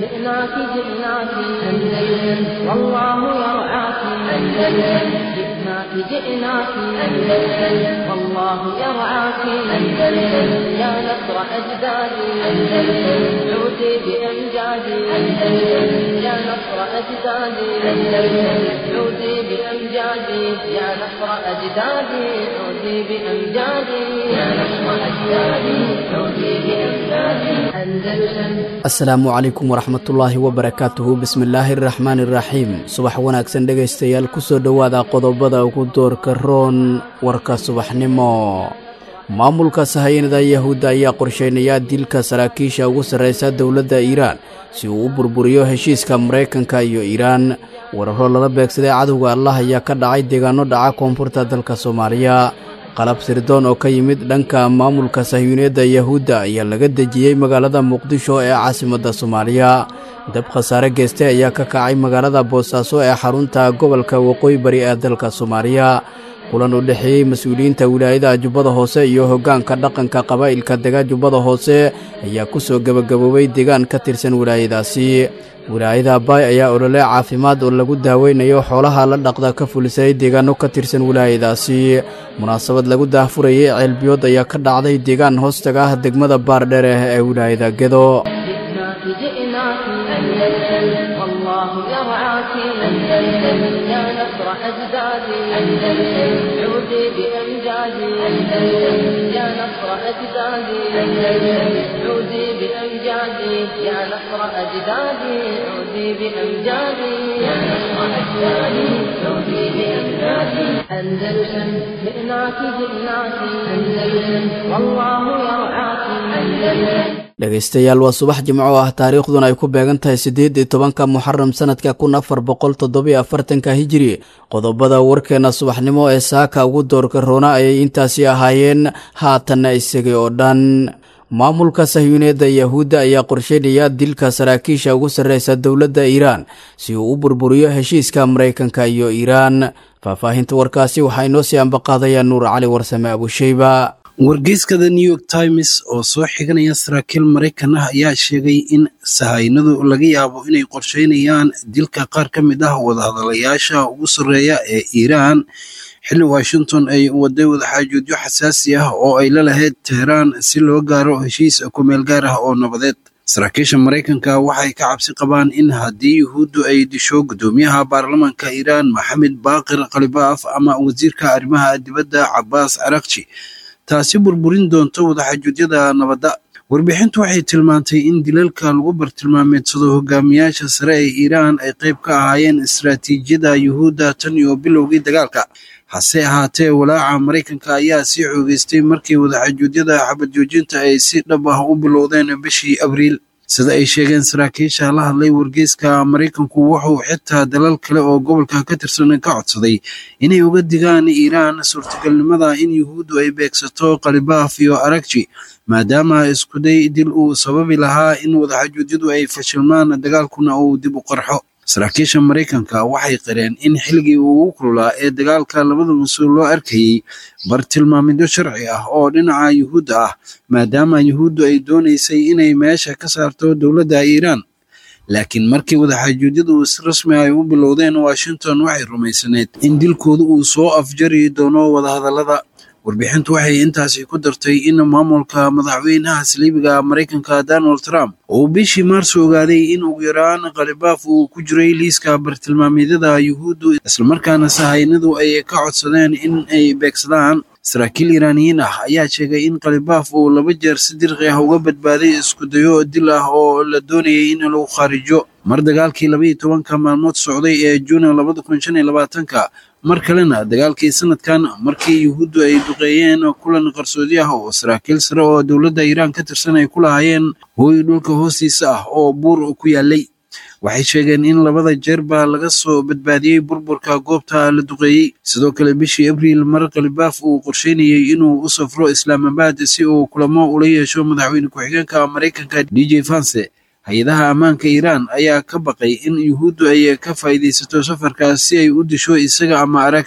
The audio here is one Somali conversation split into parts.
جئناك جئناك أندلس والله يرعاك أندلس جئناك جئناك أندلس والله يرعاك أندلس يا نصر أجدادي أندلس عودي بأمجادي أندلس يا نصر أجدادي أندلس عودي بأمجادي يا نصر أجدادي عودي بأمجادي يا نصر أجدادي عودي بأمجادي أندلسا asalaamu calaykum waraxmatullaahi wabarakaatuhu bismillaahi araxmaani iraxiim subax wanaagsan dhegaystayaal kusoo dhowaada qodobada ugu doorka roon warka subaxnimo maamulka sahayanada yahuudda ayaa qorsheynaya dilka saraakiisha ugu sarraysa dowladda iiraan si uu u burburiyo heshiiska maraykanka iyo iiraan wararo lala beegsaday cadowga allah ayaa ka dhacay deegaano dhaca koonfurta dalka soomaaliya qalab sirdoon oo ka yimid dhanka maamulka sahyuuniyadda yahuudda ayaa laga dejiyey magaalada muqdisho ee caasimadda soomaaliya dab khasaare geeste ayaa ka kacay magaalada boosaaso ee xarunta gobolka waqooyi bari ee dalka soomaaliya kulan u dhexeeyey mas-uuliyiinta wilaayada jubbada hoose iyo hoggaanka dhaqanka qabaa'ilka dega jubbada hoose ayaa ku soo gebagaboobay deegaan ka tirsan wilaayadaasi wilaayada baay ayaa olole caafimaad oo lagu daaweynayo xoolaha la dhaqda ka fulisay deegaano ka tirsan wilaayadaasi munaasabad lagu daahfurayay ceelbiyood ayaa ka dhacday deegaan hoostaga ah degmada baardheer ah ee wilaayada gedo جئناك جئناك أندلس والله يرعاك أندلس يا نصر أجدادي أندلس عودي بأمجادي أندلس يا نصر أجدادي أندلس عودي بأمجادي يا نصر أجدادي عودي بأمجادي يا نصر أجدادي عودي بأمجادي أندلسا جئناك جئناك أندلس والله يرعاك أندلس dhegaystayaal waa subax jimco ah taariikhduna ay ku beegan tahay siddeed iyo tobanka muxaram sanadka kun afar boqol toddobiyo afartanka hijiri qodobada warkeenna subaxnimo ee saaka ugu doorka roona ayay intaasi ahaayeen haatanna isagay oo dhan maamulka sahyuuneedda yahuudda ayaa qorsheynaya dilka saraakiisha ugu sarreysa dowladda iiraan si uu u burburiyo heshiiska maraykanka iyo iiraan faahfaahinta warkaasi waxaa inoo sii ambaqaadaya nuur cali warsame abusheyba wargeyska the new york times oo soo xiganaya saraakiil maraykan ah ayaa sheegay in sahaynadu laga yaabo inay qorsheynayaan dilka qaar ka mid ah wadahadalayaasha ugu sarreeya ee iiraan xilli washington ay waday wadaxaajoodyo xasaasi ah oo ay la lahayd teheraan si loo gaaro heshiis kumeel gaar ah oo nabadeed saraakiisha maraykanka waxay ka cabsi qabaan in haddii yuhuuddu ay disho guddoomiyaha baarlamaanka iiraan maxamed baaqir khalibaaf ama wasiirka arrimaha dibadda cabaas carakji taasi burburin doonto wadaxaajuudyada nabadda warbixintu waxay tilmaantay in dilalka lagu bartilmaameedsado hogaamiyaasha sare ee iiraan ay qayb ka ahaayeen istaraatiijiyada yuhuudda tan iyo bilowgii dagaalka hase ahaatee walaaca maraykanka ayaa sii xoogeystay markii wadaxaajuudyada xabad joojinta ay si dhab ah u bilowdeen bishii abriil sida ay sheegeen saraakiisha la hadlay wargeyska maraykanku wuxuu xitaa dalal kale oo gobolka ka tirsan ka codsaday inay uga digaan iiraan suurtagalnimada in yuhuuddu ay beegsato khalibaaf iyo aragji maadaama iskuday dil uu sababi lahaa in wadaxaajuudyadu ay fashilmaan dagaalkuna uu dib u qarxo saraakiisha maraykanka waxay qireen in xilligii ugu kululaa ee dagaalka labada mas-uul loo arkayey bartilmaamidyo sharci ah oo dhinaca yuhuudda ah maadaama yuhuuddu ay doonaysay inay meesha ka saarto dowladda iiraan laakiin markii wadaxaajuudyadu si rasmi ay u bilowdeen washington waxay rumaysaneed in dilkooda uu soo afjari doono wadahadallada warbixintu waxay intaasi ku dartay in maamulka madaxweynaha saliibiga maraykanka donald trump uu bishii maarso ogaaday in ugu yaraan khalibaaf uu ku jiray liiska bartilmaameedyada yuhuuddu islamarkaana sahaynadu ay ka codsadeen in ay beegsadaan saraakiil iiraaniyiin ah ayaa sheegay in khalibaaf uu laba jeer si dirqi ah uga badbaaday iskudayo dil ah oo la doonayay in lagu khaarijo mar dagaalkii labaiyo tobanka maalmood socday ee juuna labada kun shan iyo labaatanka mar kalena dagaalkii sanadkan markii yuhuuddu ay duqeeyeen kulan qarsoodi ah oo saraakiil sare oo dowladda iiraan ka tirsan ay ku lahaayeen hooy dhulka hoostiisa ah oo buur ku yaalay waxay sheegeen in labada jeerba laga soo badbaadiyey burburka goobta la duqeeyey sidoo kale bishii abriil mar khalibaaf uu qorsheynayey inuu u safro islaamabad si uu kulamo ula yeesho madaxweyne ku-xigeenka maraykanka d j fanse hay-adaha ammaanka iiraan ayaa ka baqay in yuhuuddu ay ka faa'iidaysato safarkaas si ay u disho isaga ama aragji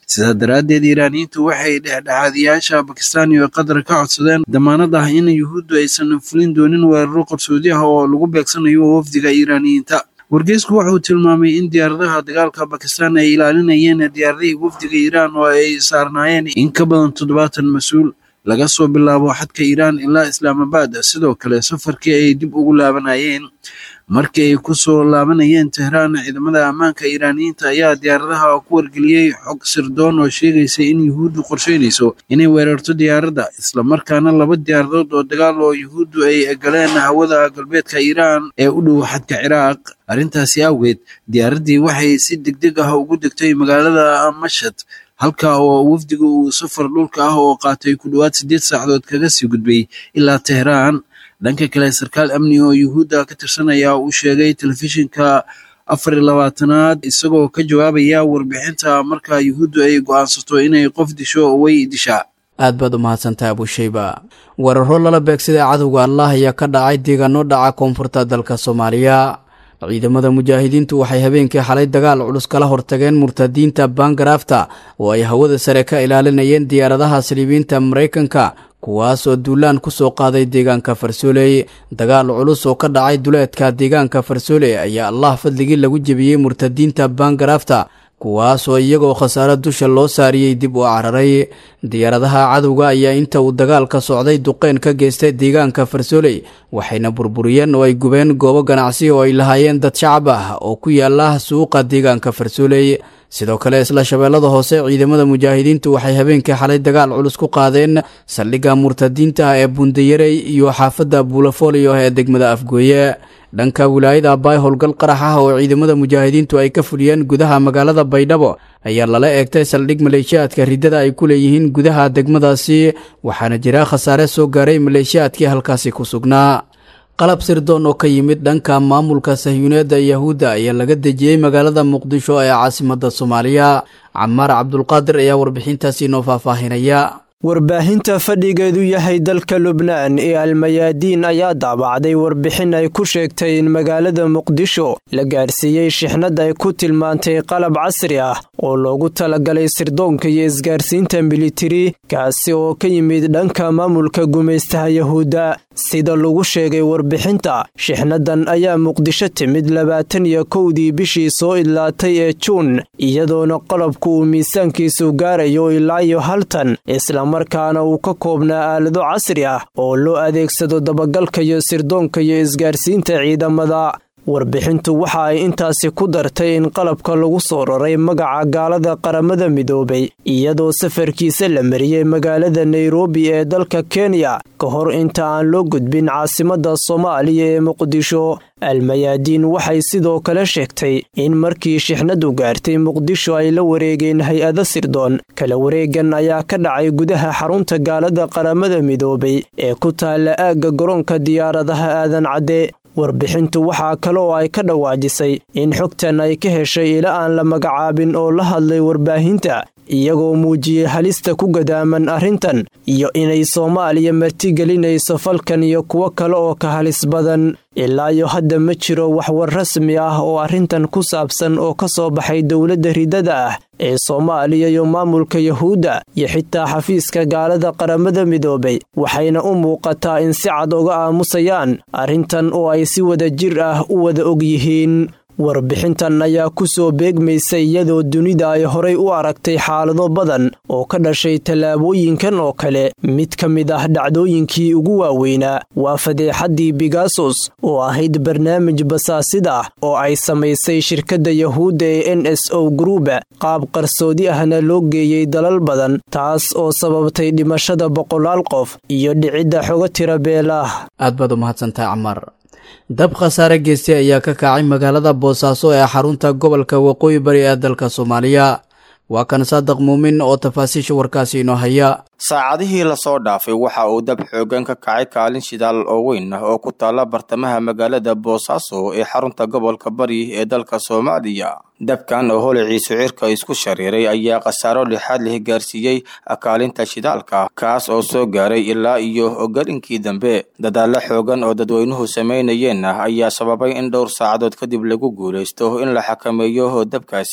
sidaa daraaddeed iiraaniyiintu waxay dhexdhexaadiyaasha bakistan iyo qatar ka codsadeen damaanad ah in yuhuuddu aysan fulin doonin weeraro qarsoodi ah oo lagu beegsanayo wafdiga iiraaniyiinta wargeysku wuxuu tilmaamay in diyaaradaha dagaalka bakistan ay ilaalinayeen diyaaradihii wafdiga iiraan oo ay saarnaayeen in ka badan toddobaatan mas-uul laga soo bilaabo xadka iiraan ilaa islaamabad sidoo kale safarkii ay dib ugu laabanayeen markii ay ku soo laabanayeen tehraan ciidamada ammaanka iiraaniyiinta ayaa diyaaradaha ku wargeliyey xog sirdoon oo sheegaysa in yuhuuddu qorsheynayso inay weerarto diyaaradda islamarkaana laba diyaaradood oo dagaal oo yuhuuddu ay galeen hawada galbeedka iiraan ee u dhow xadka ciraaq arrintaasi awgeed diyaaraddii waxay si degdeg ah ugu degtay magaalada mashad halka oo wafdiga uu safar dhulka ah oo qaatay ku dhowaad siddeed saacadood kaga sii gudbay ilaa tehraan dhanka kale sarkaal amni oo yuhuudda ka tirsanaya uu sheegay telefishinka afar iyo labaatanaad isagoo ka jawaabaya warbixinta marka yuhuuddu ay go'aansato inay qof disho way dishaa aad baad u mahadsantahay abushayba weeraro lala beegsaday cadowga allah ayaa ka dhacay deegaano dhaca koonfurta dalka soomaaliya ciidamada mujaahidiintu waxay habeenkii xalay dagaal culus kala hortageen murtadiinta baangaraafta oo ay hawada sare ka ilaalinayeen diyaaradaha saliibiinta maraykanka kuwaas oo duulaan ku soo qaaday deegaanka farsooley dagaal culus oo ka dhacay duleedka deegaanka farsooley ayaa allah fadligii lagu jebiyey murtadiinta baangaraafta kuwaas oo iyagoo khasaaro dusha loo saariyey dib u cararay diyaaradaha cadowga ayaa inta uu dagaalka socday duqeyn ka geystay deegaanka farsooley waxayna burburiyeen oo ay gubeen goobo ganacsi oo ay lahaayeen dad shacab ah oo ku yaala suuqa deegaanka farsooley sidoo kale isla shabeellada hoose ciidamada mujaahidiintu waxay habeenkii xalay dagaal culus ku qaadeen saldhigga murtadiinta ah ee bundayarey iyo xaafadda buulafolio ee degmada afgooye dhanka wilaayada baay howlgal qarax ah oo ciidamada mujaahidiintu ay ka fuliyeen gudaha magaalada baydhabo ayaa lala eegtay saldhig maleeshiyaadka riddada ay ku leeyihiin gudaha degmadaasi waxaana jira khasaare soo gaaray maleeshiyaadkii halkaasi ku sugnaa qalab sirdoon oo ka yimid dhanka maamulka sahyuuneedda yahuudda ayaa laga dejiyey magaalada muqdisho ee caasimadda soomaaliya camaar cabdulqaadir ayaa warbixintaasi inoo faahfaahinaya warbaahinta fadhigeedu yahay dalka lubnaan ee almayaadiin ayaa daabacday warbixin ay ku sheegtay in magaalada muqdisho la gaarsiiyey shixnad ay ku tilmaantay qalab casri ah oo loogu talagalay sirdoonka iyo isgaarsiinta militari kaasi oo ka yimid dhanka maamulka gumaystaha yahuudda sida lagu sheegay warbixinta shixnadan ayaa muqdisho timid labaatan iyo kowdii bishii soo idlaatay ee juun iyadoona qalabku uu miisaankiisu gaarayo ilaa iyo haltan islamarkaana uu ka koobnaa aalado casri ah oo loo adeegsado dabagalka iyo sirdoonka iyo isgaarsiinta ciidamada warbixintu waxa ay intaasi ku dartay in qalabka lagu soo raray magaca gaalada qaramada midoobay iyadoo safarkiisa la mariyey magaalada nairobi ee dalka kenya ka hor inta aan loo gudbin caasimadda soomaaliya ee muqdisho almayaadiin waxay sidoo kale sheegtay in markii shixnadu gaartay muqdisho ay la wareegeen hay-ado sirdoon kala wareegan ayaa ka dhacay gudaha xarunta gaalada qaramada midoobay ee ku taalla aagga garoonka diyaaradaha aadan cadde warbixintu waxaa kale oo ay ka dhawaajisay in xogtan ay ka heshay ila aan la magacaabin oo la hadlay warbaahinta iyagoo muujiyey halista ku gadaaman arrintan iyo inay soomaaliya martigelinayso falkan iyo kuwo kale oo ka halis badan ilaa iyo hadda ma jiro waxwar rasmi ah oo arrintan ku saabsan oo ka soo baxay dowladda riddada ah ee soomaaliya iyo maamulka yahuudda iyo xitaa xafiiska gaalada qaramada midoobay waxayna u muuqataa in si cad uga aamusayaan arrintan oo ay si wada jir ah u wada og yihiin warbixintan ayaa ku soo beegmaysa iyadoo dunida ay horay u aragtay xaalado badan oo ka dhashay tallaabooyinkan oo kale mid ka mid ah dhacdooyinkii ugu waaweynaa waa fadeexaddii bigasos oo ahayd barnaamij basaasida ah oo ay samaysay shirkadda yahuudda ee n s o gruuba qaab qarsoodi ahna loo geeyey dalal badan taas oo sababtay dhimashada boqolaal qof iyo dhicidda xogo tira beelaah aad baad u mahadsantahay camar dab khasaare geystay ayaa ka kacay magaalada boosaaso ee xarunta gobolka waqooyi bari ee dalka soomaaliya waa kan saadaq muumin oo tafaasiisha warkaasi inoo haya saacadihii lasoo dhaafay waxa uu dab xoogan ka kacay kaalin shidaal oo weyn ah oo ku taalla bartamaha magaalada boosaaso ee xarunta gobolka bari ee dalka soomaaliya dabkan oo holiciisu cirka isku shariiray ayaa khasaaro lixaad leh gaarsiiyey kaalinta shidaalka kaas oo soo gaaray ilaa iyo galinkii dambe dadaallo xoogan oo dadweynuhu samaynayeen ayaa sababay in dhowr saacadood kadib lagu guulaysto in la xakameeyo dabkaasi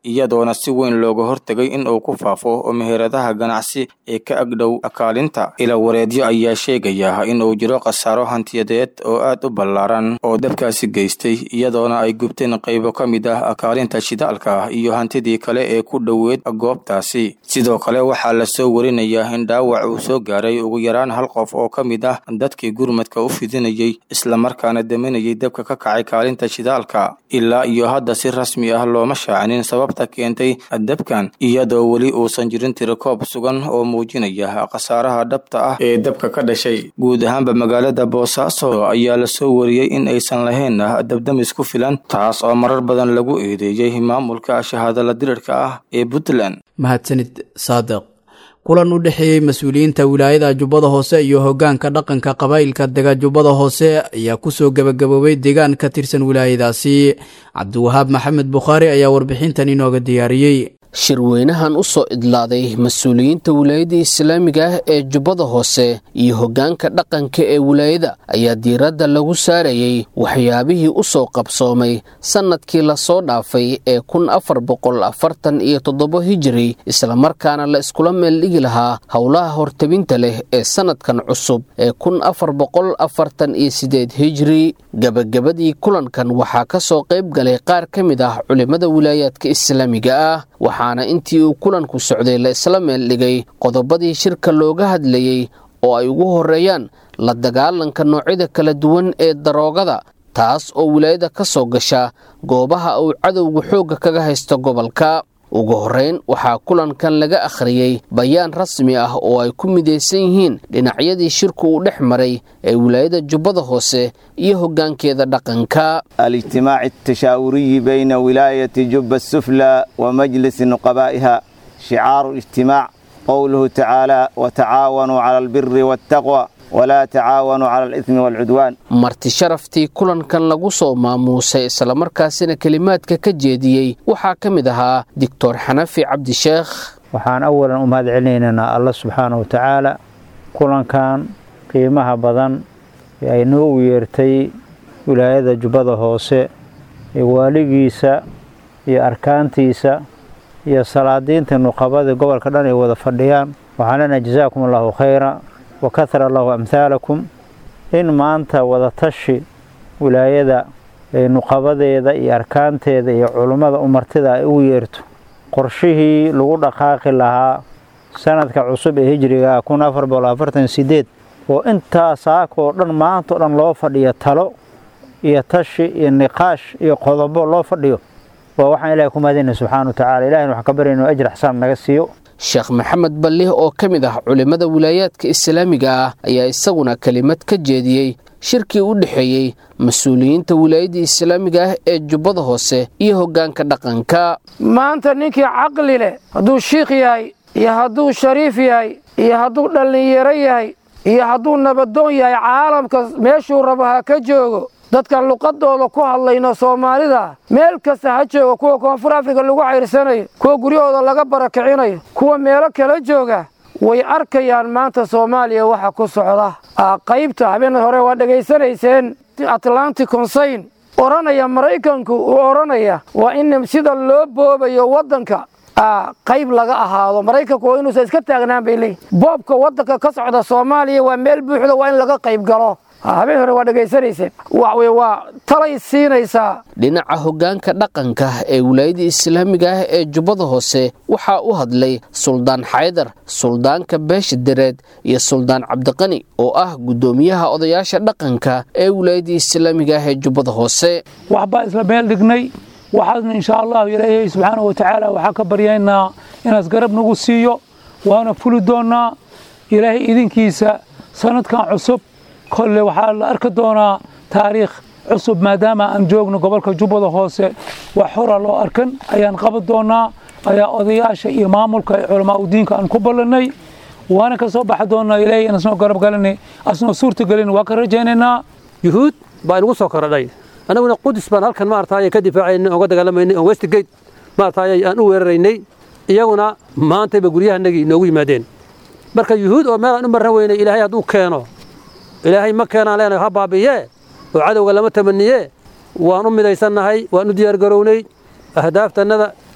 iyadoona si weyn looga hortegay in uu ku faafo oo meheradaha ganacsi ee ka agdhow kaalinta ila wareedyo ayaa sheegaya in uu jiro khasaaro hantiyadeed oo aad u ballaaran oo dabkaasi geystay iyadoona ay gubteen qaybo ka mid ah kaalinta shidaalka iyo hantidii kale ee ku dhoweed goobtaasi sidoo kale waxaa lasoo warinayaa in dhaawac uu soo gaaray ugu yaraan hal qof oo ka mid ah dadkii gurmadka u fidinayay islamarkaana daminayay dabka ka kacay kaalinta shidaalka ilaa iyo hadda si rasmi ah looma shaacinin sababta keentay dabkan iyadoo weli uusan jirin tirikoob sugan oo muujinaya khasaaraha dhabta ah ee dabka ka dhashay guud ahaanba magaalada boosaaso ayaa lasoo wariyey in aysan lahayn dabdamis ku filan taas oo marar badan lagu eedeeyey maamulka shahaadala dirirka ah ee puntland mahadsanid saadiq kulan u dhexeeyey mas-uuliyiinta wilaayada jubbada hoose iyo hoggaanka dhaqanka qabaa'ilka dega jubbada hoose ayaa kusoo gebagaboobay deegaan ka tirsan wilaayadaasi cabdiwahaab maxamed bukhaari ayaa warbixintan inooga diyaariyey shirweynahan u soo idlaaday mas-uuliyiinta wilaayada islaamiga ah ee jubbada hoose iyo hoggaanka dhaqanka ee wilaayada ayaa diiradda lagu saarayey waxyaabihii u soo qabsoomay sannadkii lasoo dhaafay ee kun afar boqol afartan iyo toddoba hijiri islamarkaana la iskula meeldhigi lahaa howlaha hortabinta leh ee sannadkan cusub ee kun afar boqol afartan iyo siddeed hijiri gebagabadii kulankan waxaa ka soo qayb galay qaar ka mid ah culimmada wilaayaadka islaamiga ah waxaana intii uu kulanku socday la isla meeldhigay qodobadii shirka looga hadlayey oo ay ugu horreeyaan la dagaalanka noocyada kala duwan ee daroogada taas oo wilaayada ka soo gasha goobaha uu cadowga xoogga kaga haysto gobolka ugu horrayn waxaa kulankan laga akhriyey bayaan rasmi ah oo ay ku midaysan yihiin dhinacyadii shirku uu dhex maray ee wilaayada jubbada hoose iyo hoggaankeeda dhaqanka الاجتماع التشاوري بين ولاية جب السفلى ومجلس نقبائها شعار الاجتماع قوله تعالى وتعاونوا على البر والتقوى ولا تعاونوا على الإثم والعدوان marti sharaftii kulankan lagu soo maamuusay islamarkaasina kelimaadka ka jeediyey waxaa ka mid ahaa doctor xanafi cabdisheekh waxaan awalan u mahad celinaynaa alla subxaana wa tacaala kulankan qiimaha badan ee ay noo u yeertay wilaayada jubbada hoose ee waaligiisa iyo arkaantiisa iyo salaadiinta nuqabada gobolka dhan ay wada fadhiyaan waxaan leenahay jazaakum allahu khayra wa kahara allahu amhaalakum in maanta wadatashi wilaayada ee nuqabadeeda iyo arkaanteeda iyo culummada umartida ay ugu yeerto qorshihii lagu dhaqaaqi lahaa sanadka cusub ee hijriga kun afar boqol afartan sideed oo intaa saaka oo dhan maanta oo dhan loo fadhiyo talo iyo tashi iyo niqaash iyo qodobo loo fadhiyo waa waxaan ilahay ku mahadinay subxaana wa tacala ilahina waxaan ka barya inuu ajir xasaan naga siiyo sheekh maxamed ballih oo ka mid ah culimmada wilaayaadka islaamiga ah ayaa isaguna kelimad ka jeediyey shirkii u dhexeeyey mas-uuliyiinta wilaayadda islaamiga ah ee jubbada hoose iyo hoggaanka dhaqanka maanta ninkii caqli leh hadduu shiikh yahay iyo hadduu shariif yahay iyo hadduu dhallinyaro yahay iyo hadduu nabadoon yahay caalamka meeshuu rabo ha ka joogo dadkan luqadooda ku hadlayno soomaalida meel kasta ha jooga kuwa koonfur afrika lagu cayrsanayo kuwa guryahooda laga barakicinayo kuwa meelo kala jooga way arkayaan maanta soomaaliya waxa ku socda qaybta habeen hore waa dhegaysanayseen atlantic consayn odhanaya maraykanku uu odhanaya waa in sida loo boobayo waddanka qayb laga ahaado maraykanku waa inuusan iska taagnaan bay leeyihin boobka waddanka ka socda soomaaliya waa meel buuxda waa in laga qayb galo habeen hore waa dhegaysanayseen waxwey waa talay siinaysaa dhinaca hoggaanka dhaqanka ee wilaayada islaamiga ah ee jubbada hoose waxaa u hadlay suldaan xaydar suldaanka beesha dareed iyo suldaan cabdiqani oo ah guddoomiyaha odayaasha dhaqanka ee wilaayada islaamiga ah ee jubbada hoose wax baa isla meel dhignay waxaadna insha allahu ilaahay subxaana wa tacaala waxaa ka baryaynaa inaas garab nagu siiyo waana fuli doonnaa ilaahay idinkiisa sanadkan cusub kolle waxaa la arki doonaa taariikh cusub maadaama aan joogno gobolka jubbada hoose wax hora loo arkan ayaan qaban doonaa ayaa odayaasha iyo maamulka ee culamaa udiinka aan ku ballannay waana ka soo baxi doonaa ilaahay in asnoo garab galanay asnoo suurta gelin waa ka rajaynaynaa yuhuud baa inagu soo korodhay annaguna qudus baan halkan maarataay ka difaacaynay oga dagaalamaynay oo westgate maarataay aan u weeraraynay iyaguna maantayba guryahanagii inoogu yimaadeen marka yuhuud oo meel aan u marran weynay ilaahay hadduu keeno ilaahay ma keenaan leenahay ha baabi'yee oo cadowga lama tamaniye waan u midaysannahay waan u diyaargarownay ahdaaftanada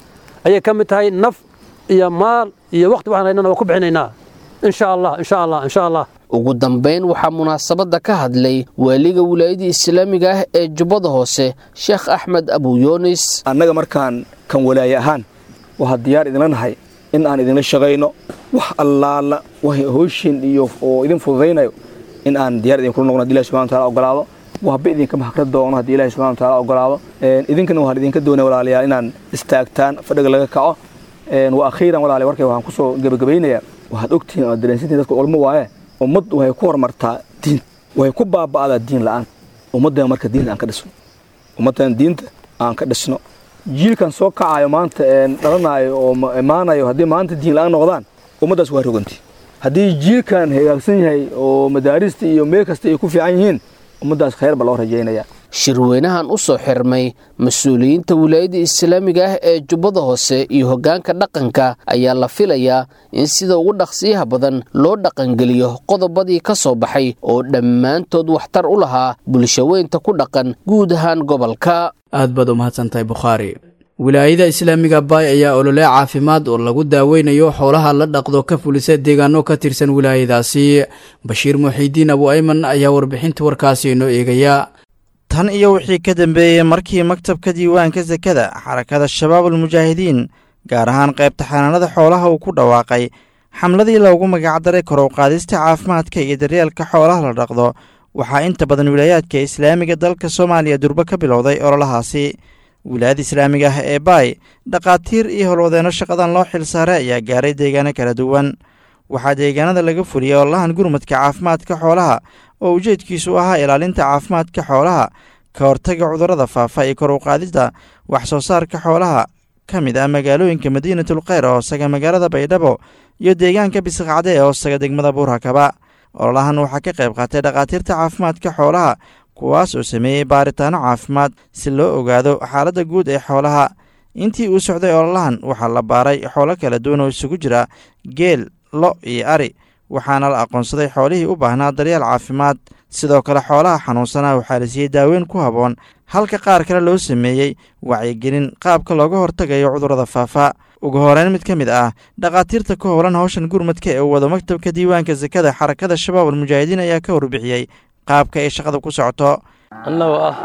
ayay ka mid tahay naf iyo maal iyo waqti waxaan haynana waa ku bixinaynaa insha allah insha allah insha allah ugu dambayn waxaa munaasabadda ka hadlay waaliga wilaayadda islaamiga ah ee jubbada hoose sheekh axmed abuyoonis annaga markaan kan walaaye ahaan waxaa diyaar idinla nahay in aan idinla shaqayno wax allaala wax hooshin iyo oo idin fududaynayo in aan diyaar idinkula noqno haddi ilahi subxana wataala ogolaado waxba idinka mahakra doono haddii ilahi subxana wataala ogolaado idinkana waxaan idinka doonaya walaalayaal inaan istaagtaan fadhiga laga kaco wa akhiiran walaalayaal warkay waxaan kusoo gebagabaynayaa waxaad ogtihiin oo dareensantihin dadka ulmo waaye ummad waxay ku horumartaa diin waxay ku baaba'daa diin la'aan ummaddan marka diinta aan ka dhisno ummaddan diinta aan ka dhisno jiilkan soo kacayo maanta dhalanayo oo imaanayo haddii maanta diin la'aan noqdaan ummaddaas waa roganti haddii jiilkan hagaagsan yahay oo madaarista iyo meel kasta ay ku fiican yihiin ummaddaas khayr ba loo rajaynayaa shirweynahan u soo xirmay mas-uuliyiinta wilaayadda islaamiga ah ee jubbada hoose iyo hoggaanka dhaqanka ayaa la filayaa in sida ugu dhaqsiyaha badan loo dhaqangeliyo qodobadii ka soo baxay oo dhammaantood waxtar u lahaa bulshaweynta ku dhaqan guud ahaan gobolka aad baad u mahadsantahay bukhaari wilaayada islaamiga baay ayaa olole caafimaad oo lagu daaweynayo xoolaha la dhaqdo ka fulisa deegaano ka tirsan wilaayadaasi bashiir muxiidiin abu ayman ayaa warbixinta warkaasi inoo eegaya tan iyo wixii ka dambeeyey markii maktabka diiwaanka sakada xarakada shabaabul mujaahidiin gaar ahaan qaybta xanaanada xoolaha uu ku dhawaaqay xamladii loogu magacdaray korow qaadista caafimaadka iyo daryeelka xoolaha la dhaqdo waxaa inta badan wilaayaadka islaamiga dalka soomaaliya durbo ka bilowday ololahaasi wilaayada islaamiga ah ee baay dhakhaatiir iyo howlwadeenno shaqadan loo xil saaray ayaa gaaray deegaano kala duwan waxaa deegaanada laga fuliyey ololahan gurmadka caafimaadka xoolaha oo ujeedkiisu ahaa ilaalinta caafimaadka xoolaha ka hortaga cudurrada faafa iyo kor u qaadista wax soo saarka xoolaha ka mid ah magaalooyinka madiinatul kheyr oo hoosaga magaalada baydhabo iyo deegaanka bisiqcade ee hoosaga degmada buurhakaba ololahan waxaa ka qayb qaatay dhakhaatiirta caafimaadka xoolaha kuwaas oo sameeyey baaritaano caafimaad si loo ogaado xaaladda guud ee xoolaha intii uu socday ololahan waxaa la baaray xoolo kala duwan oo isugu jira geel lo iyo ari waxaana la aqoonsaday xoolihii u baahnaa daryeel caafimaad sidoo kale xoolaha xanuunsanaa waxaa la siiyey daaweyn ku habboon halka qaar kale loo sameeyey wacyigelin qaabka looga hortagayo cudurrada faafa ugu horeyn mid ka mid ah dhakhaatiirta ku howlan howshan gurmadka ee uu wado maktabka diiwaanka sakada xarakada shabaab almujaahidiin ayaa ka warbixiyey qaabka ay shaqada ku socoto annagoo ah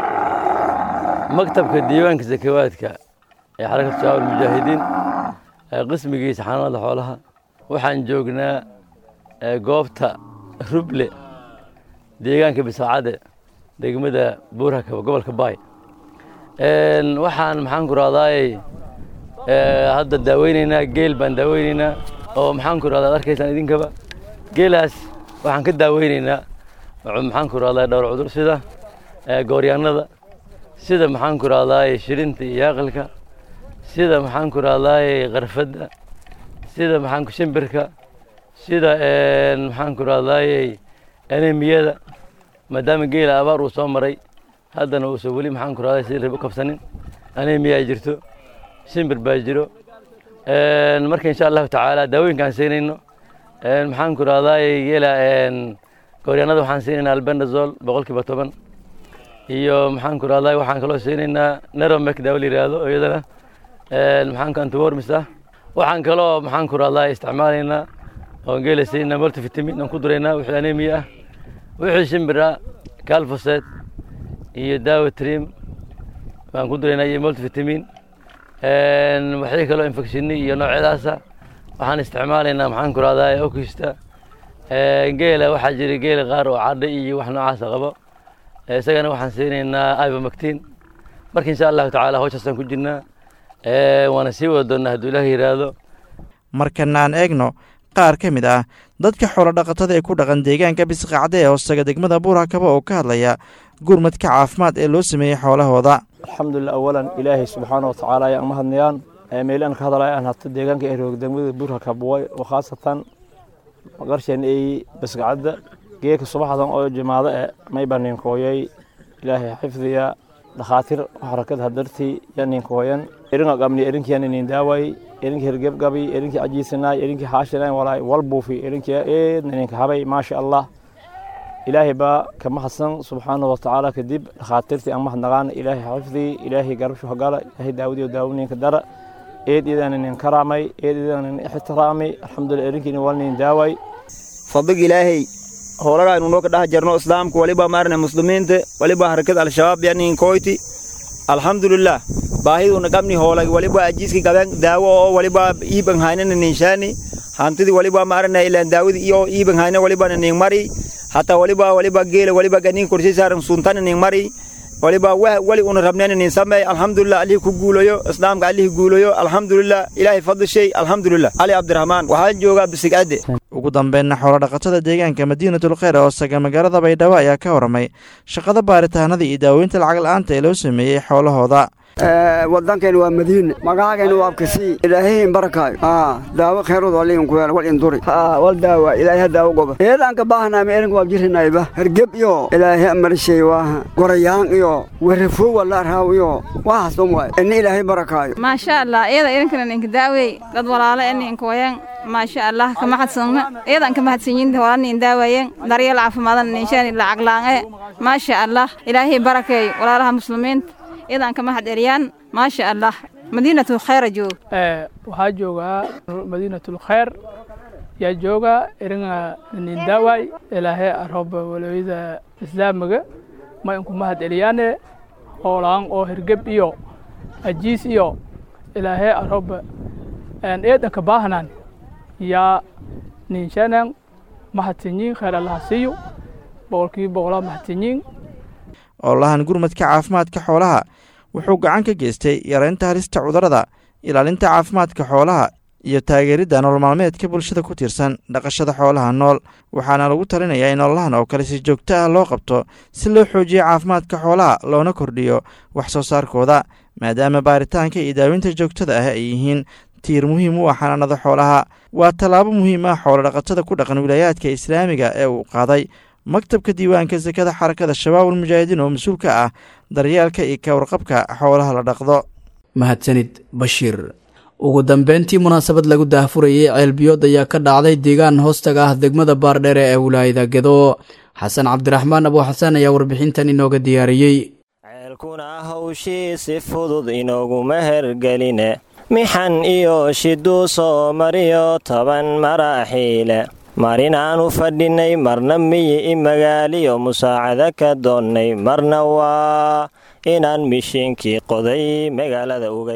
maktabka diiwaanka sakawaadka ee xarakada shabaab almujaahidiin qismigiisa xanaanada xoolaha waxaan joognaa goobta ruble deegaanka bisaacade degmada buurhakaba gobolka baay waxaan maxaan ku rahdaay hadda daaweyneynaa geel baan daaweyneynaa oo maxaan ku rahdaa ad arkaysaan idinkaba geelaas waxaan ka daaweyneynaa maxaan ku rahdaa dhowr cudur sida gooryaanada sida maxaan ku rahdaay shirinta iyo yaaqilka sida maxaan ku rahdaay qarfadda sida maxaan ku shimbirka sida maxaan ku rahdaayey anemiyada maadaama geela abaar uu soo maray haddana uusan weli maxaan ku rahday sidii rib u kabsanin anemiya ay jirto shimbir baa jiro marka insha allahu tacaala daawooyinkaan siinayno maxaan ku rahdaayey geela gooryaanada waxaan siinaynaa albendazol boqolkiiba toban iyo maxaan ku rahdaay waxaan kaloo siinaynaa neromek daawo la yidhaahdo iyadana maxaan ku antiwormis ah waxaan kaloo maxaan ku rahdaay isticmaalaynaa oon geela siinaa multivitamin aan ku duraynaa wixii anemiya ah wixii shimbir ah calfoset iyo daawo trim baan ku duraynaa iyo multivitamin waxii kaloo infectionni iyo noocyadaasa waxaan isticmaalaynaa maxaan ku rahdaa okista geela waxaa jira geela qaar oo cadha iyo wax noocaasa qabo isagana waxaan siinaynaa ibamactin marka insha allahu tacaala hawshaasaan ku jirnaa waana sii wada doonnaa hadduu ilaah yidhaahdo markana aan eegno qaar ka mid ah dadka xoolodhaqatada ee ku dhaqan deegaanka bisqacde ee hoostaga degmada buurhakaba oo ka hadlaya gurmadka caafimaad ee loo sameeyey xoolahooda alxamdulilah awalan ilaahay subxaana wa tacaala ayaan mahadnayaan meelaan ka hadalaya aan hata deegaanka eroog degmada buurhakabuway oo khaasatan qarshan ay bisqacadda geeka subaxdan oo jimaado e mayba ninkooyay ilaahay xifdiya dhakhaatiir xarakada hadartii ya ninkooyan eringa qabni erinkiyan inin daaway erinkii hergebgabi erinkii cajiisanaay erinkii haashinaay walaay walbuufi erinkii eedna ninka habay maasha allah ilaahay baa ka mahadsan subxaana wa tacaala kadib dhakhaatiirtii aan mahadnaqaana ilaahay xifdii ilaahay garabshu hagala ilaahay daawadiyo daawooyinka dara eed idan inin karaamay eed idan inin ixtiraamay alxamdulilah erinkiina walnin daaway fadlig ilaahay howlaga aynu noo ka dhex jarno islaamka waliba maarne muslimiinta waliba harakada al-shabaab yanin koyti alxamdulilah baahiduna qabni hoolag waliba ajiiski gaben daawo oo waliba iiban haynana ninshaani hantidii waliba maarne ilaan daawidi iyo iiban hayna waliba nin mari hataa waliba waliba geela waliba ganin kursi saaran suntana nin mari waliba wali una rabneen nin sameey alxamdulilah alihi ku guulayo islaamka alihi guulayo alxamdulilah ilaahay fadli shay alxamdulilah cali cabdiraxmaan waxaan joogaa bisigcadde ugu dambeynna xoolodhaqatada deegaanka madiinatul kheyr oo saga magaalada baydhabo ayaa ka warramay shaqada baaritaanada iyo daaweynta lacag la'aanta ee loo sameeyey xoolahooda wadankeena waa madiine magacaageena waa abkasii ilaahayn barakaayo daawo kheyrood waliin ku weel wal induri wal daawa ilaahay daawo goba eedaan ka baahnaa ma erin waa jirinayba hergeb iyo ilaahay amarshay waa gorayaan iyo warafo wala raaw iyo waxaas dhan waay ini ilaahay barakaayo maasha allah iyada idinkana ninka daawey dad walaalo ee ninka wayan maasha allah ka mahadsanna iyadan ka mahadsanyiinta walaal nin daawayen daryeel caafimaadana ninshaani lacag laange maasha allah ilaahay barakeeyo walaalaha muslimiinta iyadan ka mahad celiyaan maasha allah madiinatu khayra joog waxaa joogaa madiinatul khayr yaa jooga iringa nin daaway ilaahay arooba walooyada islaamiga ma inku mahad celiyaane hoolaan oo hirgeb iyo ajiis iyo ilaahay arooba eedanka baahnan yaa ninshanan mahadsanyiin khayr allaha siiyo boqolkiiba boqolaa mahadsanyiin oolahan gurmadka caafimaadka xoolaha wuxuu gacan ka geystay yaraynta halista cudurrada ilaalinta caafimaadka xoolaha iyo taageeridda nolol maalmeedka bulshada ku tiirsan dhaqashada xoolaha nool waxaana lagu talinayaa in ololahan oo kale si joogto ah loo qabto si loo xoojiyo caafimaadka xoolaha loona kordhiyo wax soo saarkooda maadaama baaritaanka iyo daawinta joogtada ah ay yihiin tiir muhiim u ah xanaanada xoolaha waa tallaabo muhiim ah xoolodhaqatada ku dhaqan wilaayaadka islaamiga ee uu qaaday maktabka diiwaanka sakada xarakada shabaabul mujaahidiin oo mas-uul ka ah daryeelka iyo ka warqabka xoolaha la dhaqdo mahadsanid bashiir ugu dambeyntii munaasabad lagu daahfurayey ceelbiyood ayaa ka dhacday deegaan hoostaga ah degmada baardheere ee wilaayada gedo xasan cabdiraxmaan abu xasan ayaa warbixintan inooga diyaariyey ceelkuna hawshii si fudud inooguma hergeline mixan iyo shiduu soo mariyo toban maraaxiile marinaanu fadhinay marna miyi i magaaliyo musaacado ka doonnay marna waa inaan mishiinkii qoday magaalada uga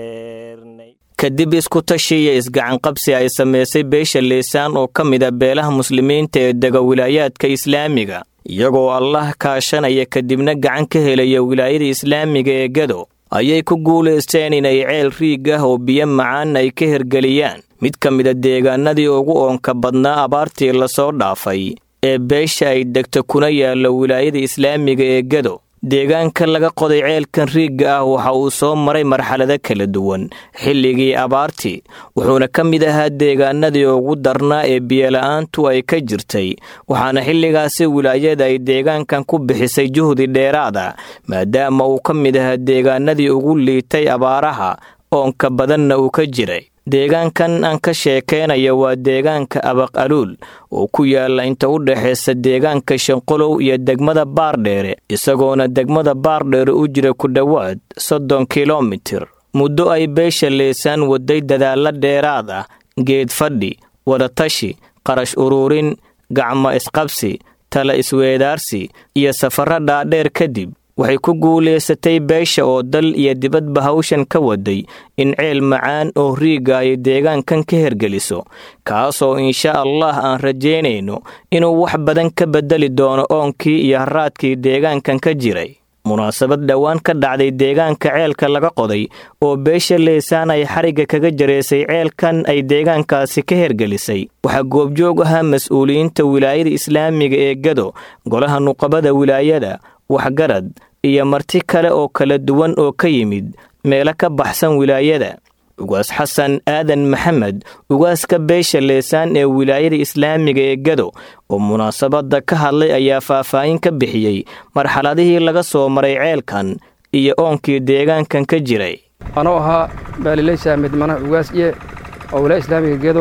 yeernay kadib isku tashi iyo isgacanqabsi ay samaysay beesha liisaan oo ka mida beelaha muslimiinta ee dega wilaayaadka islaamiga iyagoo allah kaashanaya kadibna gacan ka helaya wilaayada islaamiga ee gado ayay ku guulaysteen inay ceel riig ah oo biyo macaan ay ka hergeliyaan mid ka mida deegaanadii ugu oonka badnaa abaartii lasoo dhaafay ee beesha ay degto kuna yaalla wilaayada islaamiga ee gado deegaanka laga qoday ceelkan riigga ah waxa uu soo maray marxalado kala duwan xilligii abaartii wuxuuna ka mid ahaa deegaanadii ugu darnaa ee biyola'aantu ay ka jirtay waxaana xilligaasi wilaayada ay deegaankan ku bixisay juhdi dheeraada maadaama uu ka mid ahaa deegaanadii ugu liitay abaaraha oonka badanna uu ka jiray deegaankan aan ka sheekeynayo waa deegaanka abaq aluul oo ku yaalla inta u dhexaysa deegaanka shanqolow iyo degmada baardheere isagoona degmada baardheere u jira ku dhowaad soddon kilomitir muddo ay beesha leesaan waday dadaallo dheeraad ah geed fadhi wadatashi qarash uruurin gacmo isqabsi tala isweedaarsi iyo safarro dhaadheer kadib waxay ku guulaysatay beesha oo dal iyo dibadba hawshan ka waday in ceel macaan oo riigga ay deegaankan ka hergeliso kaasoo insha allah aan rajaynayno inuu wax badan ka beddeli doono oonkii iyo haraadkii deegaankan ka jiray munaasabad dhowaan ka dhacday deegaanka ceelka laga qoday oo beesha leesaan ay xarigga kaga jaraysay ceelkan ay deegaankaasi ka hergelisay waxaa goobjoog ahaa mas-uuliyiinta wilaayada islaamiga ee gado golaha nuqabada wilaayada waxgarad iyo marti kale oo kala duwan oo ka yimid meelo ka baxsan wilaayada ugaas xasan aadan maxamed ugaaska beesha leesaan ee wilaayada islaamiga ee gado oo munaasabadda ka hadlay ayaa faahfaahin ka bixiyey marxaladihii laga soo maray ceelkan iyo oonkii deegaankan ka jiray anoo ahaa baalileysa midmanaha ugaasye oo wilaaya islaamiga gedo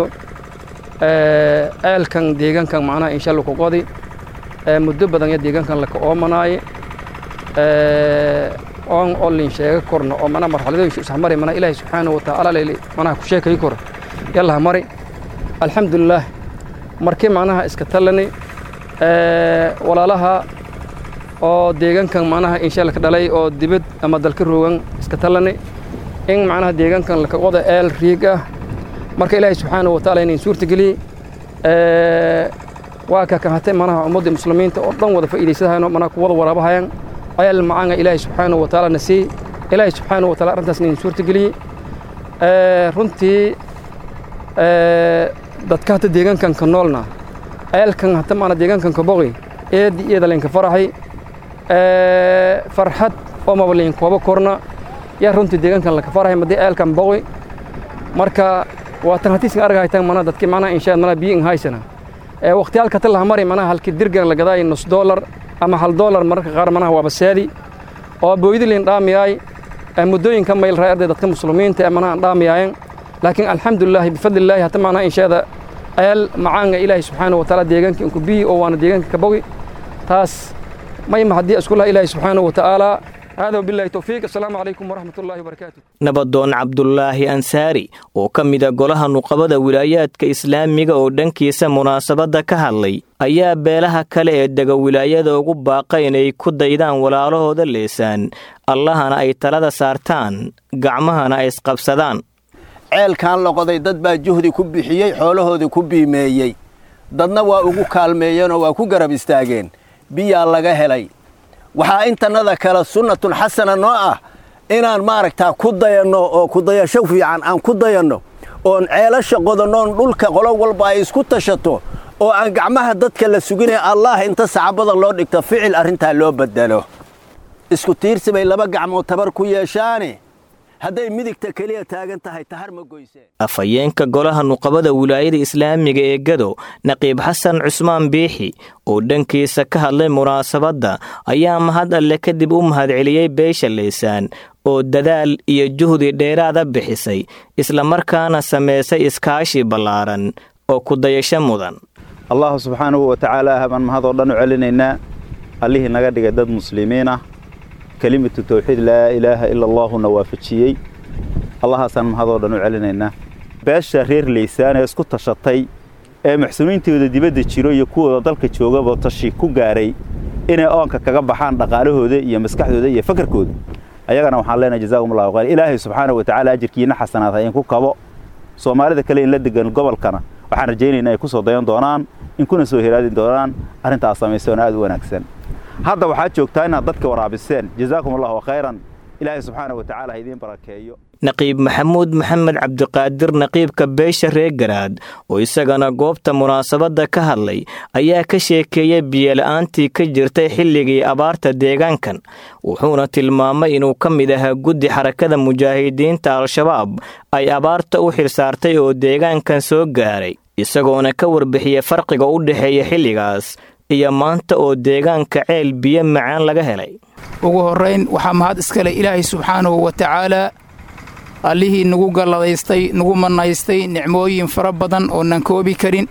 ceelkan deegaankan macnaha inshallah ku qodi muddo badan ya deegaankan laka oomanaaye oon olin sheega korno oo mana marxaladooyinka isxmari mana ilaahay subxaanahu wa tacaala leyli manaha ku sheekay kor yallaha mari alxamdulilaah markii macnaha iska tallani walaalaha oo deegaankan macnaha inshaalla ka dhalay oo dibad ama dalka roogan iska tallani in macnaha deegaankan laka qoda eel riig ah marka ilaahay subxaanahu wa tacaala inayn suurtageliye waa ka kahatay manaha ummadda muslimiinta oo dhan wada faa'iidaysadahayno manaha ku wada waraabahayan ayal macaanga ilaahay subxaanahu wa tacaala na siiyey ilaahay subxaanahu wa taala arrintaas inayn suurtageliyey runtii dadka hata deegaankan ka noolna ayalkan hata maana deegaankan ka boqi eedi iyada laynka faraxay farxad oo maba layn kooba korna yaa runtii deegaankan laka farahay madii ayalkan boqi marka waa tan hatiisan argahaytan mana dadki macnaha inshaad mana biyo in haysana waqtiyaalka ta laha mari manaha halkii dirgan la gadaay nus doolar ama hal doolar mararka qaar manaha waa basaadi oo booydi liin dhaamiyaay muddooyinka mayl raa arday dadka muslimiinta ee manaha dhaamiyaayen laakiin alxamdulilaahi bifadlillaahi hata macnaha inshaada ayal macaanga ilaahi subxaanahu wa tacaala deegaanka inku biyi oo waana deegaanka ka bogi taas mayma haddii isku laha ilaahi subxaanahu wa tacaala hada wabillahi towfiiq assalaamu calaykum waraxmat ullahi wabarakaatu nabadoon cabdulaahi ansaari oo ka mida golaha nuqabada wilaayaadka islaamiga oo dhankiisa munaasabadda ka hadlay ayaa beelaha kale ee dega wilaayada ugu baaqa inay ku daydaan walaalahooda leesaan allahana ay talada saartaan gacmahana ay isqabsadaan ceelkan loqoday dad baa juhdi ku bixiyey xoolahoodii ku biimeeyey dadna waa ugu kaalmeeyeenoo waa ku garab istaageen biyaa laga helay waxaa intannada kale sunnatun xasana noo ah inaan maaragtaa ku dayanno oo kudayasho fiican aan ku dayanno oon ceelasha qodannoon dhulka qolo walba ay isku tashato oo aan gacmaha dadka la suginay allaah inta sacabada loo dhigto ficil arrintaa loo beddelo isku tiirsi bay laba gacmood tabar ku yeeshaane hadday midigta keliya taagan tahay tahar ma goyseen afhayeenka golaha nuqabada wilaayada islaamiga ee gado naqiib xasan cusmaan biixi oo dhankiisa ka hadlay munaasabadda ayaa mahad alle kadib u mahadceliyey beesha leysaan oo dadaal iyo juhdi dheeraada bixisay islamarkaana samaysay iskaashi ballaaran oo kudayasho mudan allahu subxaanahu wa tacaala baan mahadoo dhan u celinaynaa allihii naga dhigay dad muslimiin ah kelimatu tawxiid laa ilaaha ila allaahuna waafajiyey allahaasaan mahadoo dhan u celinaynaa beesha reer leysaan ee isku tashatay ee muxsiniintooda dibadda jiro iyo kuwooda dalka joogaba tashi ku gaaray inay oonka kaga baxaan dhaqaalahooda iyo maskaxdooda iyo fakarkooda ayagana waxaan leenahay jazaakum allahu khayr ilaahay subxaanahu wa tacaala ajirkiina xasanaad ha idinku kabo soomaalida kale in la degan gobolkana waxaan rajaynaynaa ay ku soo dayan doonaan in kuna soo heraadin doonaan arrintaas samaysoona aad u wanaagsan hadda waxaad joogtaa inaad dadka waraabiseen jazaakum allahu khayran ilaahay subxaanahu wa tacaala ha idiin barakeeyo naqiib maxamuud maxamed cabdiqaadir naqiibka beesha reer garaad oo isagana goobta munaasabadda ka hadlay ayaa ka sheekeeyey biyola'aantii ka jirtay xilligii abaarta deegaankan wuxuuna tilmaamay inuu ka mid ahaa guddi xarakada mujaahidiinta al-shabaab ay abaarta u xilsaartay oo deegaankan soo gaaray isagoona ka warbixiyey farqiga u dhexeeya xilligaas iyo maanta oo deegaanka ceel biyo macaan laga helay ugu horrayn waxaa mahad iskale ilaahay subxaanahu wa tacaalaa allihii nagu galladaystay nagu mannaystay nicmooyin fara badan oonan koobi karin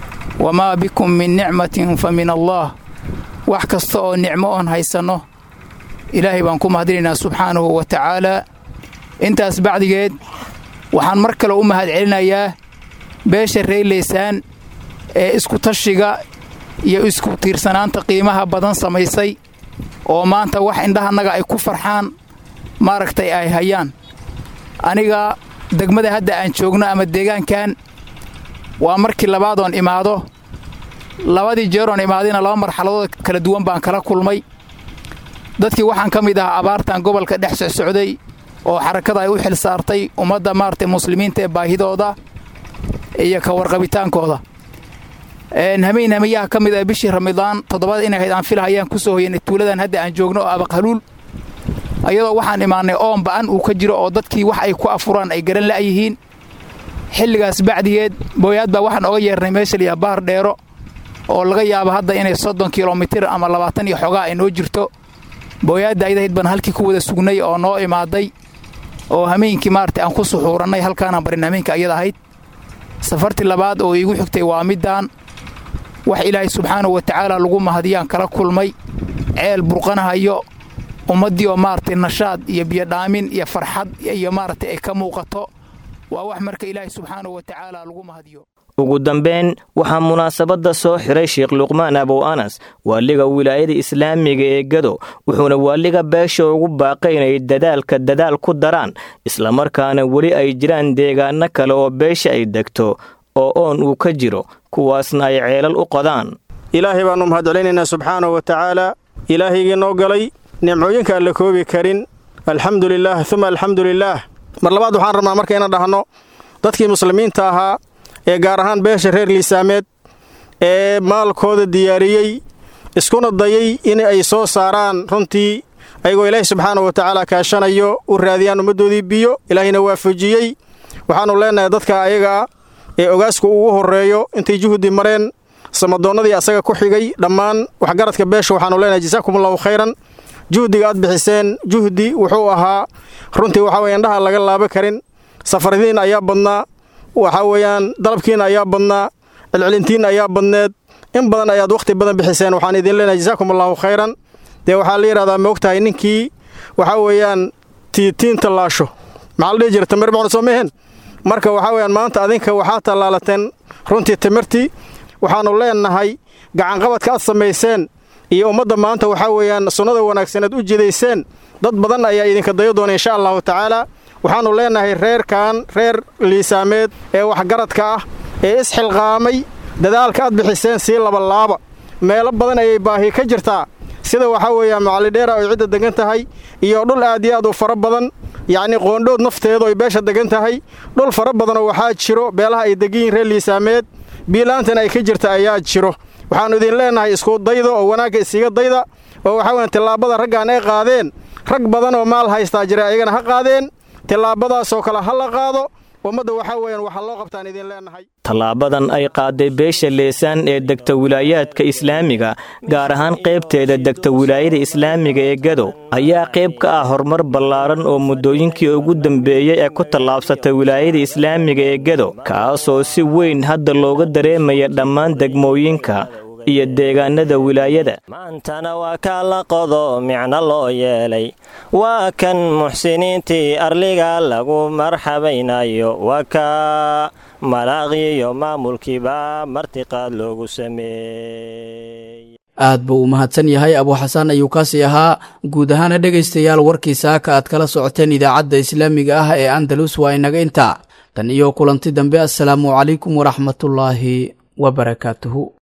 wamaa bikum min nicmatin fa min allaah wax kasta oo nicmo oon haysanno ilaahay baan ku mahadinaynaa subxaanahu wa tacaalaa intaas bacdigeed waxaan mar kale u mahad celinayaa beesha reerleysaan ee iskutashiga iyo isku tiirsanaanta qiimaha badan samaysay oo maanta wax indhahannaga ay ku farxaan maaragtay ay hayaan aniga degmada hadda aan joogno ama deegaankan waa markii labaadoon imaado labadii jeeroon imaadayna laba marxaladood kala duwan baan kala kulmay dadkii waxaan ka mid ahaa abaartan gobolka dhex socsocday oo xarakada ay u xil saartay ummadda maaragtay muslimiinta ee baahidooda iyo ka warqabitaankooda hamayn hamayaha ka mid ah bishii ramadaan toddobada inay ahayd aan filahayaan ku soo hoyanay tuuladan hadda aan joogno oo abaqhaluul ayadoo waxaan imaannay oon ba'an uu ka jiro oo dadkii wax ay ku afuraan ay garan la'yihiin xilligaas bacdigeed booyaad baa waxaan oga yeernay meesha liyaa baar dheero oo laga yaabo hadda inay soddon kilomitir ama labaatan iyo xogaa ay noo jirto booyaadda ayadahayd baan halkii ku wada sugnay oo noo imaaday oo hameenkii maaragtay aan ku suxuurannay halkaanaan barin hameenka ayada ahayd safartii labaad oo iigu xigtay waa middaan wax ilaahay subxaanahu wa tacaala lagu mahadiyaan kala kulmay ceel burqanahayo ummaddii oo maaragtay nashaad iyo biyodhaamin iyo farxad iyo maaragtay ay ka muuqato waa wax marka ilaahay subxaanahu wa tacaala lagu mahadiyo ugu dambeyn waxaa munaasabadda soo xiray sheekh luqmaan abow anas waaliga wilaayada islaamiga ee gado wuxuuna waaliga beesha ugu baaqay inay dadaalka dadaal ku daraan islamarkaana weli ay jiraan deegaano kale oo beesha ay degto oo oon uu ka jiro kuwaasna ay ceelal u qodaan ilaahay baannu mahadcelinaynaa subxaanahu wa tacaala ilaahaygii noo galay nimcooyinka aan la koobi karin alxamdu lilaah uma alxamdu lilaah mar labaad waxaan rabnaa marka inaan dhahno dadkii muslimiinta ahaa ee gaar ahaan beesha reer liisaameed ee maalkooda diyaariyey iskuna dayay in ay soo saaraan runtii ayagoo ilaahay subxaanahu wa tacaala kaashanayo u raadiyaan ummaddoodii biyo ilaahayna waafajiyey waxaannu leennahay dadka ayagaa ee ogaasku ugu horreeyo intay juhdi mareen samadoonnadii asaga ku xigay dhammaan waxgaradka beesha waxaannu leenahay jasaakumullahu khayran juhdiga aad bixiseen juhdi wuxuu ahaa runtii waxaa weye indhaha laga laaba karin safaradiin ayaa badnaa waxaa weeyaan dalabkiina ayaa badnaa celcelintiinna ayaa badneed in badan ayaad wakhti badan bixiseen waxaan idin leenahay jasaakumullahu khayran dee waxaa la yidhahdaa ma ogtahay ninkii waxaa weeyaan tiitiin tallaasho maxaa la dhihi jira tamir bacna soo mehen marka waxaa weeyaan maanta adinka waxaa tallaalateen runtii timirtii waxaannu leennahay gacanqabadka aad samayseen iyo ummadda maanta waxaa weeyaan sunnada wanaagsaneed u jidayseen dad badan ayaa idinka dayo doona insha allahu tacaala waxaannu leennahay reerkan reer liisaameed ee waxgaradka ah ee isxilqaamay dadaalka aad bixiseen sii labalaaba meelo badan ayay baahi ka jirtaa sida waxaa weeyaan macallidheera oy cidda degan tahay iyo dhul aad iyo aad u fara badan yacnii qoondhood nafteedu ay beesha degan tahay dhul fara badanoo waxaa jiro beelaha ay degan yihin reer liisaameed biilaantan ay ka jirta ayaa jiro waxaannu idin leennahay isku dayda oo wanaagga isiga dayda oo waxaa weyan tillaabada raggan ay qaadeen rag badan oo maal haystaa jira ayagana ha qaadeen tillaabadaasoo kale ha la qaado ummadda waxaa weeyaan waxaa loo qabtaan idin leennahay tallaabadan ay qaaday beesha leesaan ee degta wilaayaadka islaamiga gaar ahaan qaybteeda degta wilaayada islaamiga ee gado ayaa qayb ka ah horumar ballaaran oo muddooyinkii ugu dambeeyey ee ku tallaabsatay wilaayada islaamiga ee gado kaasoo si weyn hadda looga dareemaya dhammaan degmooyinka iyo deegaanada wilaayada maantana waa kaa la qodo micno loo yeelay waa kan muxsiniintii arliga lagu marxabaynayo waa kaa malaaqiyo maamulkiiba martiqaad loogu sameeyey aad buu u mahadsan yahay abuuxasaan ayuu kaasii ahaa guud ahaana dhegaystayaal warkii saaka aad kala socoteen idaacadda islaamiga ah ee andalus waa inaga intaa tan iyo kulanti dambe assalaamu calaykum waraxmatullaahi wabarakaatuhu